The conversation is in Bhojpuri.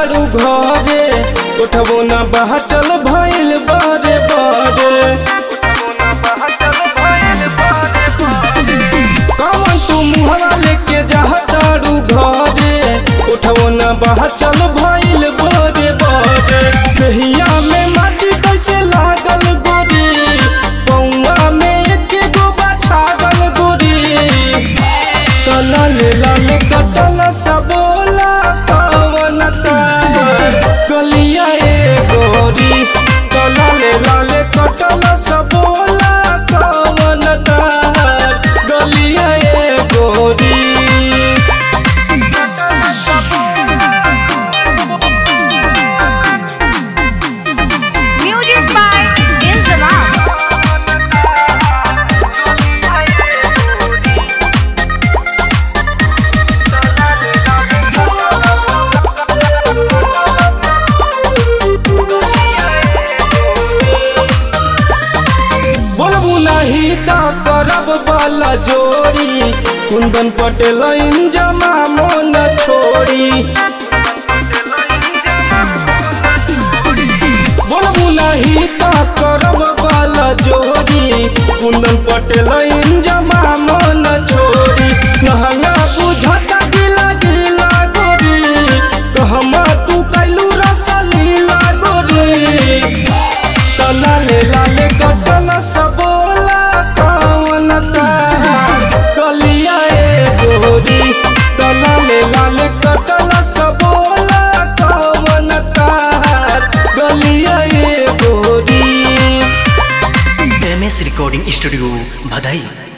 तारू घरे उठबो ना बहा चल भइल बारे बारे कौन तू मुहरा लेके जा तारू घरे उठबो ना बहा चल भइल बारे बारे कहिया में माटी कैसे लागल गोरी पौआ में एक गो छागल गोरी कलल लाल कटल सबोला पवन गलिया ए गोरी कलल लाल कटल सबोला पवन गलिया ए गोरी Music by Inzamam. बोलबू नहीं त करब वाला जोड़ी कुंदन पटेल जमा मन छोड़ी बोलबू नहीं त करब वाला जोड़ी कुंदन पटेल जमा मन छोड़ी कहला बुझत गिला गिला गोरी कहमा तू कैलू रसलीला गोरी लाले लाले कटल सबोला कौन कलिया ए गोरी लाले लाले कटल सबोला कौन गलिया ए गोरी एम एस रिकॉर्डिंग स्टूडियो भदई